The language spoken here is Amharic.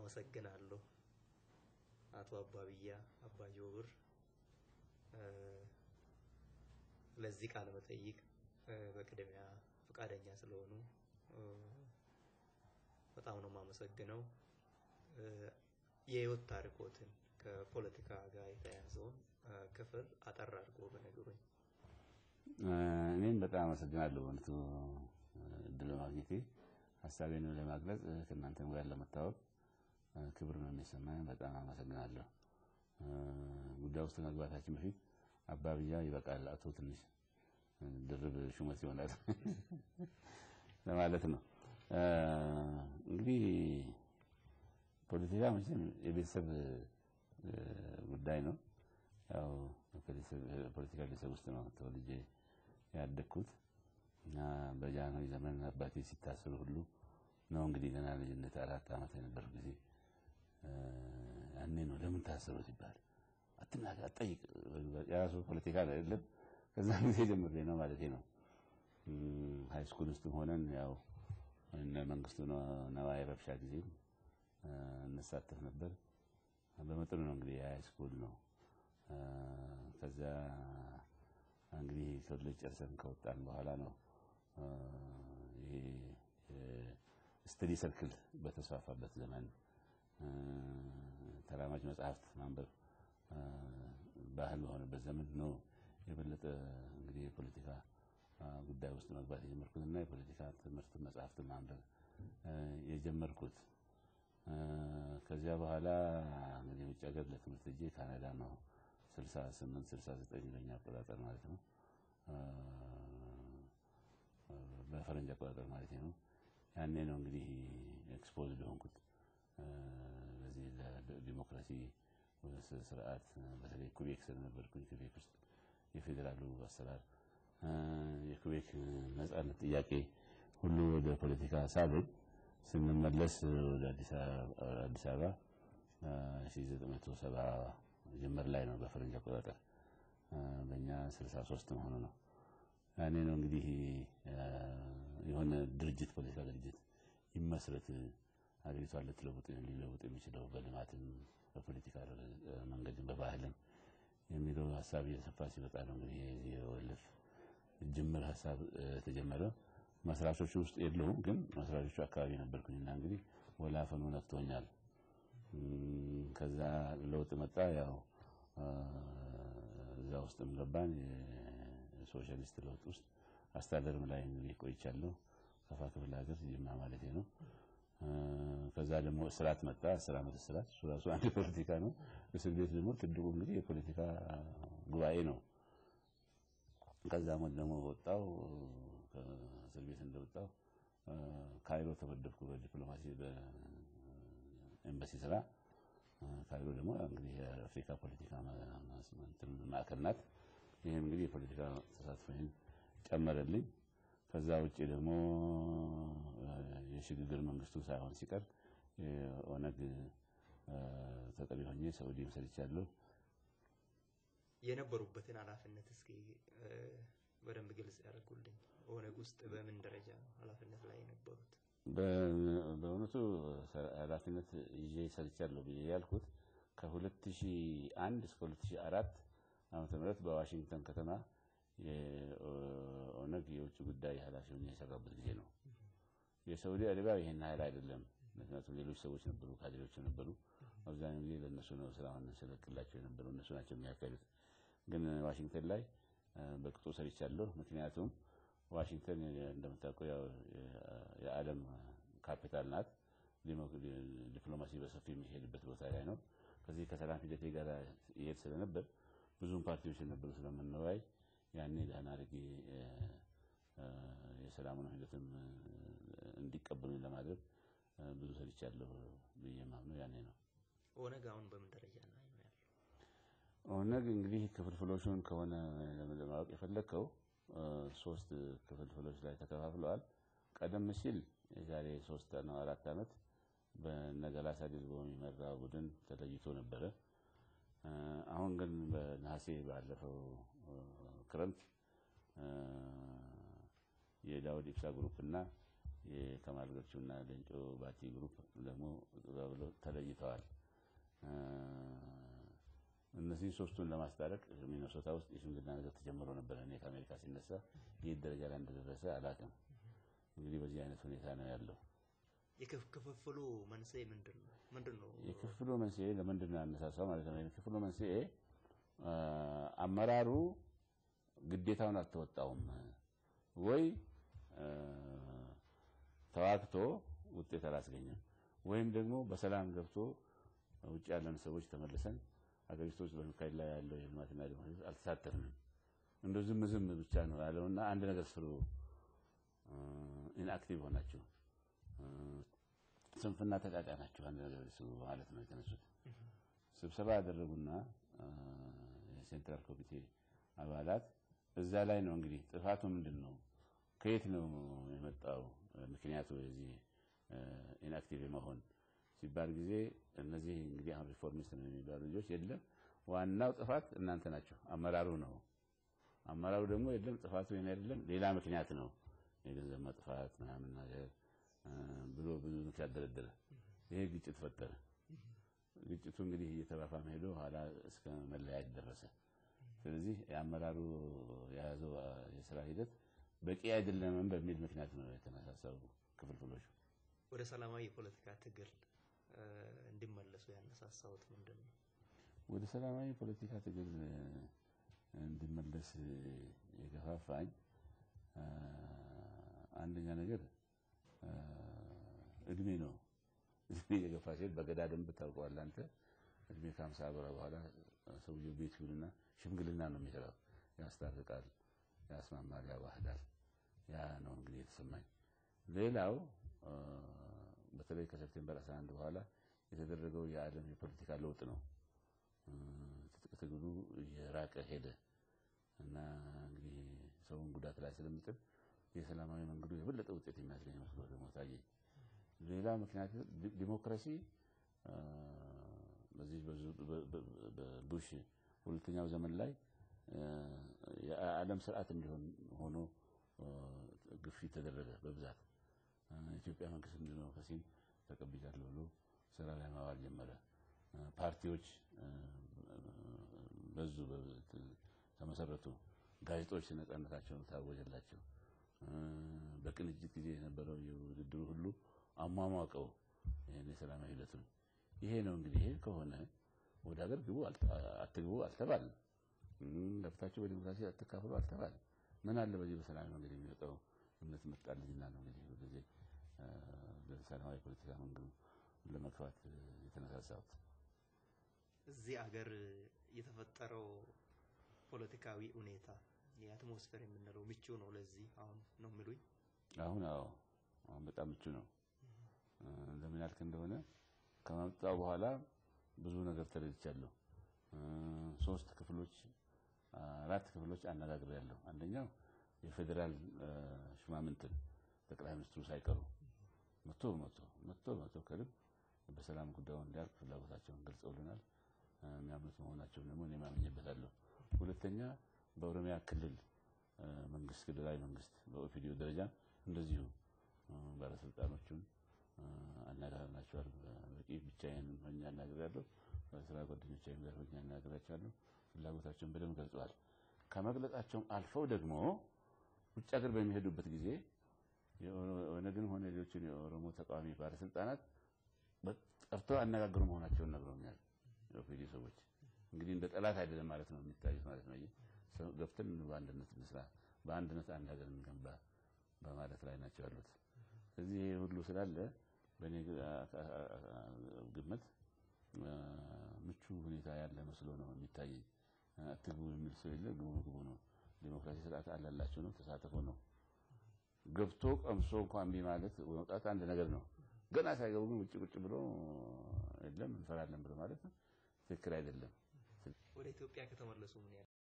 አመሰግናለሁ አቶ አባብያ አባ ጆብር ለዚህ ቃለ መጠይቅ በቅድሚያ ፈቃደኛ ስለሆኑ በጣም ነው የማመሰግነው። የህይወት ታሪኮትን ከፖለቲካ ጋር የተያያዘውን ክፍል አጠር አድርጎ በነገሩኝ። እኔም በጣም አመሰግናለሁ በእውነቱ እድል በማግኘቴ ሀሳቤን ለማግለጽ ከእናንተም ጋር ለመታወቅ ክብር ነው የሚሰማኝ። በጣም አመሰግናለሁ። ጉዳይ ውስጥ ከመግባታችን በፊት አባብያ ይበቃል፣ አቶ ትንሽ ድርብ ሹመት ይሆናል ለማለት ነው። እንግዲህ ፖለቲካ መቼም የቤተሰብ ጉዳይ ነው። ያው ፖለቲካ ቤተሰብ ውስጥ ነው ተወልጄ ያደግኩት እና በጃንሆይ ዘመን አባቴ ሲታሰሩ ሁሉ ነው እንግዲህ ገና ልጅነት አራት ዓመት የነበር ጊዜ ያኔ ነው ለምን ታሰሩ ሲባል አትናገር፣ አትጠይቅ የራሱ ፖለቲካ አይደለም። ከዛ ጊዜ ጀምሬ ነው ማለቴ ነው። ሀይ ስኩል ውስጥም ሆነን ያው እነ መንግስቱ ነዋይ ረብሻ ጊዜ እንሳተፍ ነበር። በመጠኑ ነው እንግዲህ የሀይ ስኩል ነው። ከዛ እንግዲህ ኮሌጅ ጨርሰን ከወጣን በኋላ ነው ይሄ ስተዲ ሰርክል በተስፋፋበት ዘመን ተራማጅ መጽሐፍት ማንበብ ባህል በሆነበት ዘመን ነው የበለጠ እንግዲህ የፖለቲካ ጉዳይ ውስጥ መግባት የጀመርኩትና የፖለቲካ ትምህርት መጽሐፍት ማንበብ የጀመርኩት። ከዚያ በኋላ እንግዲህ ውጭ ሀገር ለትምህርት እጄ ካናዳ ነው 68 69 በኛ አቆጣጠር ማለት ነው በፈረንጅ አቆጣጠር ማለት ነው። ያኔ ነው እንግዲህ ኤክስፖዝድ የሆንኩት ለዚህ ለዲሞክራሲ ስርዓት በተለይ ኩቤክ ስለነበርኩኝ ኩቤክ ውስጥ የፌዴራሉ አሰራር የኩቤክ ነጻነት ጥያቄ ሁሉ ወደ ፖለቲካ ሳብን ስንመለስ ወደ አዲስ አበባ 1970 ጀመር ላይ ነው በፈረንጅ አቆጣጠር በእኛ 63 መሆኑ ነው። ያኔ ነው እንግዲህ የሆነ ድርጅት ፖለቲካ ድርጅት ይመስረት ሀገሪቷን ልትለውጥ ሊለውጥ የሚችለው በልማትም በፖለቲካ መንገድም በባህልም የሚለው ሀሳብ እየሰፋ ሲመጣ ነው እንግዲህ የወልፍ ጅምር ሀሳብ ተጀመረ። መስራቾቹ ውስጥ የለሁም፣ ግን መስራቾቹ አካባቢ ነበርኩኝና እንግዲህ ወላፈኑ ነክቶኛል። ከዛ ለውጥ መጣ። ያው እዛ ውስጥም ገባን። የሶሻሊስት ለውጥ ውስጥ አስተዳደርም ላይ እንግዲህ ቆይቻለሁ። ከፋ ክፍለ ሀገር ጅማ ማለቴ ነው። ከዛ ደግሞ እስራት መጣ። አስር ዓመት እስራት እሱ ራሱ አንድ ፖለቲካ ነው። እስር ቤት ደግሞ ትልቁ እንግዲህ የፖለቲካ ጉባኤ ነው። ከዛ ሞት ደግሞ ወጣው ከእስር ቤት እንደወጣው ካይሮ ተመደብኩ በዲፕሎማሲ በኤምባሲ ስራ። ካይሮ ደግሞ እንግዲህ የአፍሪካ ፖለቲካ ማዕከል ናት። ይህም እንግዲህ የፖለቲካ ተሳትፎን ጨመረልኝ። ከዛ ውጭ ደግሞ የሽግግር መንግስቱ ሳይሆን ሲቀር ኦነግ ተጠሪ ሆኜ ሰዑዲም ሰርቻለሁ። የነበሩበትን ኃላፊነት እስኪ በደንብ ግልጽ ያደርጉልኝ። ኦነግ ውስጥ በምን ደረጃ ነው ኃላፊነት ላይ የነበሩት? በእውነቱ ኃላፊነት ይዤ ሰርቻለሁ ብዬ ያልኩት ከ2001 እስከ 2004 ዓመተ ምህረት በዋሽንግተን ከተማ የኦነግ የውጭ ጉዳይ ኃላፊ ሆኜ የሰራበት ጊዜ ነው። የሳዑዲ አረቢያ ይሄን ኃይል አይደለም። ምክንያቱም ሌሎች ሰዎች ነበሩ፣ ካድሬዎች ነበሩ። አብዛኛው ጊዜ ለእነሱ ነው ስራውን ስለቅላቸው የነበረው እነሱ ናቸው የሚያካሂዱት። ግን ዋሽንግተን ላይ በቅጡ ሰርቻለሁ። ምክንያቱም ዋሽንግተን እንደምታውቀው የዓለም ካፒታል ናት። ዲፕሎማሲ በሰፊ የሚሄድበት ቦታ ላይ ነው። ከዚህ ከሰላም ሂደቴ ጋር ይሄድ ስለነበር ብዙም ፓርቲዎች የነበሩ ስለምንወያይ ያኔ ደህና አድርጌ የሰላሙን ሂደትም እንዲቀበሉኝ ለማድረግ ብዙ ሰርቻለሁ ብዬ የማምነው ያኔ ነው። ኦነግ አሁን በምን ደረጃ ላይ ነው ያለው? ኦነግ እንግዲህ ክፍልፍሎቹን ከሆነ ለማወቅ የፈለግከው ሶስት ክፍልፍሎች ላይ ተከፋፍለዋል። ቀደም ሲል የዛሬ ሶስት ነው አራት ዓመት በነገላሳ ድልቦ የሚመራ ቡድን ተለይቶ ነበረ። አሁን ግን በነሐሴ ባለፈው ክረምት የዳውድ ኢብሳ ግሩፕ እና የከማል ገልቹና ሌንጮ ባቲ ግሩፕ ደግሞ ብለው ተለይተዋል። እነዚህ ሶስቱን ለማስታረቅ ሚነሶታ ውስጥ የሽምግልና ነገር ተጀምሮ ነበረ። እኔ ከአሜሪካ ሲነሳ የት ደረጃ ላይ እንደደረሰ አላውቅም። እንግዲህ በዚህ አይነት ሁኔታ ነው ያለው። የክፍፍሉ መንስኤ ምንድን ነው? ምንድን ነው? የክፍፍሉ መንስኤ ለምንድን ነው ያነሳሳው ማለት ነው? የክፍፍሉ መንስኤ አመራሩ ግዴታውን አልተወጣውም ወይ ተዋግቶ ውጤት አላስገኘም፣ ወይም ደግሞ በሰላም ገብቶ ውጭ ያለን ሰዎች ተመልሰን ሀገሪቱ ውስጥ በሚካሄድ ላይ ያለው የልማትና ዲሞክራሲ አልተሳተፍንም፣ እንደ ዝም ዝም ብቻ ነው ያለውና አንድ ነገር ስሩ፣ ኢንአክቲቭ ሆናችሁ ስንፍና ተጫጫናችሁ አንድ ነገር ስሩ ማለት ነው የተነሱት። ስብሰባ ያደረጉና የሴንትራል ኮሚቴ አባላት እዛ ላይ ነው እንግዲህ ጥፋቱ ምንድን ነው ከየት ነው የመጣው ምክንያቱ የዚህ ኢንአክቲቭ የመሆን ሲባል ጊዜ እነዚህ እንግዲህ አሁን ሪፎርሚስት ነው የሚባሉ ልጆች የለም ዋናው ጥፋት እናንተ ናቸው፣ አመራሩ ነው። አመራሩ ደግሞ የለም ጥፋቱ ይሄን አይደለም ሌላ ምክንያት ነው የገንዘብ መጥፋት ምናምን ነገር ብሎ ብዙ ምክንያት ደረደረ። ይሄ ግጭት ፈጠረ። ግጭቱ እንግዲህ እየተባፋመ ሄዶ ኋላ እስከ መለያየት ደረሰ። ስለዚህ የአመራሩ የያዘው የስራ ሂደት በቂ አይደለምም በሚል ምክንያት ነው የተነሳሳው ክፍልፍሎቹ። ወደ ሰላማዊ የፖለቲካ ትግል እንዲመለሱ ያነሳሳውት ምንድን ነው? ወደ ሰላማዊ የፖለቲካ ትግል እንዲመለስ የገፋፋኝ አንደኛ ነገር እድሜ ነው። እድሜ የገፋ ሲል በገዳ ደንብ ታውቀዋለህ አንተ። እድሜ ከሀምሳ ብር በኋላ ሰውየው ቤት ይውልና ሽምግልና ነው የሚሰራው። ያስታርቃል፣ ያስማማል፣ ያዋህዳል። ያ ነው እንግዲህ የተሰማኝ። ሌላው በተለይ ከሴፕቴምበር 11 በኋላ የተደረገው የዓለም የፖለቲካ ለውጥ ነው። ትጥቅ ትግሉ እየራቀ ሄደ እና እንግዲህ ሰውን ጉዳት ላይ ስለሚጥል የሰላማዊ መንገዱ የበለጠ ውጤት የሚያስገኝ መስሎ ደግሞ ታየኝ። ሌላ ምክንያት ዲሞክራሲ በዚህ በቡሽ ሁለተኛው ዘመን ላይ የዓለም ስርዓት እንዲሆን ሆኖ ግፊት ተደረገ በብዛት። የኢትዮጵያ መንግስት ዲሞክራሲን ተቀብያለሁ ብሎ ስራ ላይ ማዋል ጀመረ። ፓርቲዎች በዙ፣ ተመሰረቱ። ጋዜጦች ነጻነታቸውን ታወጀላቸው። በቅንጅት ጊዜ የነበረው የውድድሩ ሁሉ አሟሟቀው ይህን የሰላማዊ ሂደቱን። ይሄ ነው እንግዲህ ይሄ ከሆነ ወደ ሀገር ግቡ አትግቡ አልተባልም። ገብታችሁ በዲሞክራሲ አትካፈሉ አልተባልም። ምን አለ በዚህ በሰላማዊ መንገድ የሚወጣው እምነት መጣልኝና ነው እንግዲህ ጊዜ በሰላማዊ ፖለቲካ መንገዱ ለመግፋት የተነሳሳሁት። እዚህ አገር የተፈጠረው ፖለቲካዊ ሁኔታ የአትሞስፌር የምንለው ምቹ ነው ለዚህ አሁን ነው የሚሉኝ? አሁን አዎ፣ አሁን በጣም ምቹ ነው። ለምን ያልክ እንደሆነ ከመጣው በኋላ ብዙ ነገር ተረድቻለሁ። ሶስት ክፍሎች አራት ክፍሎች አነጋግሬያለሁ። አንደኛው የፌዴራል ሹማምንትን ጠቅላይ ሚኒስትሩ ሳይቀሩ መቶ መቶ መቶ መቶ ከልብ በሰላም ጉዳዩ እንዲያልቅ ፍላጎታቸውን ገልጸውልናል። የሚያምኑት መሆናቸውን ደግሞ እኔ ማምኜበታለሁ። ሁለተኛ በኦሮሚያ ክልል መንግስት ክልላዊ መንግስት በኦፒዲዮ ደረጃ እንደዚሁ ባለስልጣኖቹን አነጋግረናቸዋል። በቂ ብቻዬን ሆኜ አናግሬያለሁ። ከስራ ጓደኞቼም ጋር ሆኜ አናግሬያቸዋለሁ። ፍላጎታቸውን በደንብ ገልጸዋል። ከመግለጻቸውም አልፈው ደግሞ ውጭ ሀገር በሚሄዱበት ጊዜ የኦነግንም ሆነ ሌሎችን የኦሮሞ ተቃዋሚ ባለስልጣናት ጠርተው አነጋግሩ መሆናቸውን ነግረውኛል። የኦፒዲዮ ሰዎች እንግዲህ እንደ ጠላት አይደለም ማለት ነው የሚታዩት ማለት ነው። ገብተን በአንድነት እንስራ፣ በአንድነት አንድ ሀገር እንገንባ በማለት ላይ ናቸው ያሉት። ስለዚህ ይሄ ሁሉ ስላለ በእኔ ግምት ምቹ ሁኔታ ያለ መስሎ ነው የሚታየኝ። አትግቡ የሚል ሰው የለ፣ ግቡ ግቡ ነው። ዲሞክራሲ ስርዓት አላላቸው ነው፣ ተሳተፎ ነው። ገብቶ ቀምሶ እንኳን እምቢ ማለት መውጣት አንድ ነገር ነው። ገና ሳይገቡ ግን ውጭ ቁጭ ብሎ የለም እንፈራለን ብሎ ማለት ትክክል አይደለም። ወደ ኢትዮጵያ ከተመለሱ ምን